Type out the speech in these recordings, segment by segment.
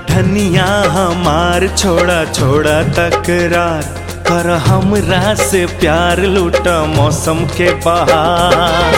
धनिया हमार छोड़ा छोड़ा तकरार कर हमरा से प्यार लूटा मौसम के बहार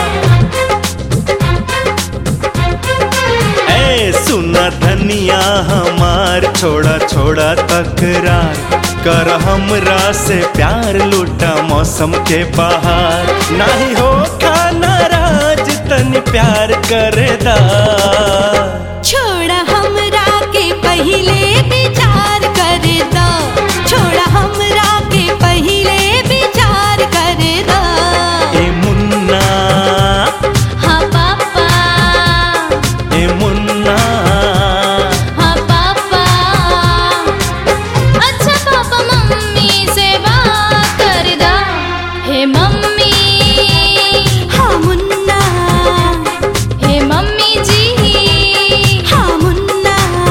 ए सुना धनिया हमार छोड़ा छोड़ा तकरार कर हमरा से प्यार लूटा मौसम के बहार नाही हो खाना राज तनी प्यार करेदा छोड़ा हमरा के पहिले विचार कर दो छोड़ा हमरा के पहिले विचार कर दो ए मुन्ना हाँ पापा ए मुन्ना हाँ पापा अच्छा पापा मम्मी से बात कर दो हे मम्मी हाँ मुन्ना हे मम्मी जी हाँ मुन्ना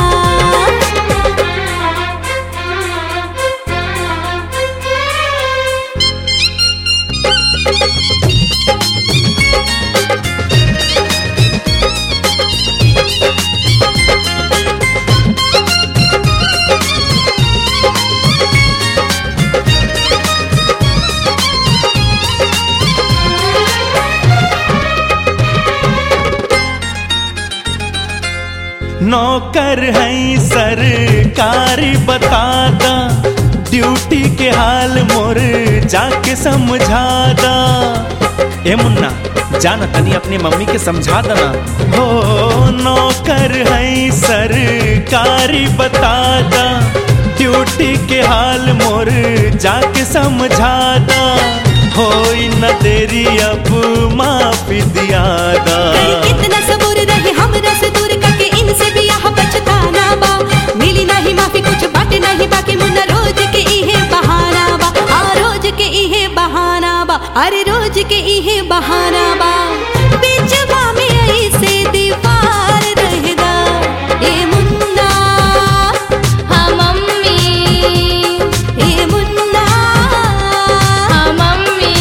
नौकर है सरकारी बतादा ड्यूटी के हाल मोर जाके समझादा ए मुन्ना जाना तनी अपनी मम्मी के समझा देना हो नौकर है सरकारी बतादा ड्यूटी के हाल मोर जाके समझादा हो न देरी अब माफी दियादा कई कितना सबूर रहे हमरा से दूर करके इनसे भी यह बचताना बा मिली नहीं माफी कुछ बाटे नहीं बाकी मुन्ना रोज के इहे बहाना बा आ रोज के इहे बहाना बा अरे रोज के इहे बहाना बा बीचवा में ऐसे दीवार रहदा ए मुन्ना हाँ मम्मी ए मुन्ना हाँ मम्मी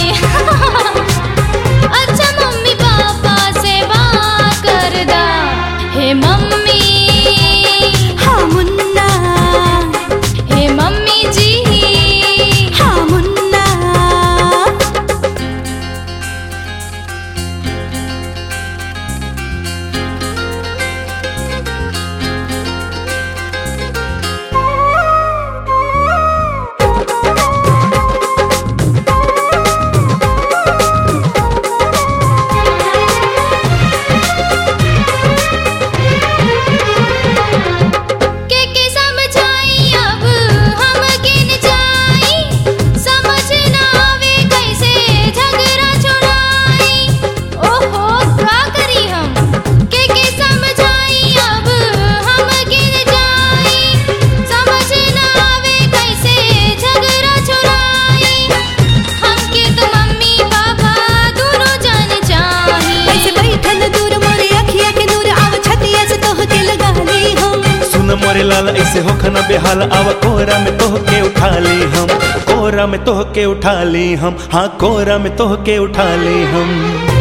अच्छा मम्मी पापा से बात कर दा हे मम्मी हाँ मुन्ना हे मम्मी जी हाँ मुन्ना के के समझाई अब हम किन जाई समझ ना आवे कैसे झगड़ा छुड़ाई ओहो का करी हम के के समझाई अब हम किन जाई समझ ना आवे कैसे झगड़ा छुड़ाई हमके तो मम्मी पापा दोनों जान चाही ऐसे बैठल दूर मोरे अखिया के नूर आव छतिया से तोह के लगा ली हम सुन मोरे लाल ऐसे हो खना बेहाल आवा कोहरा में तोह के उठा ली हम कोहरा में तोह के उठा ली हम हाँ कोहरा में तोह के उठा ली हम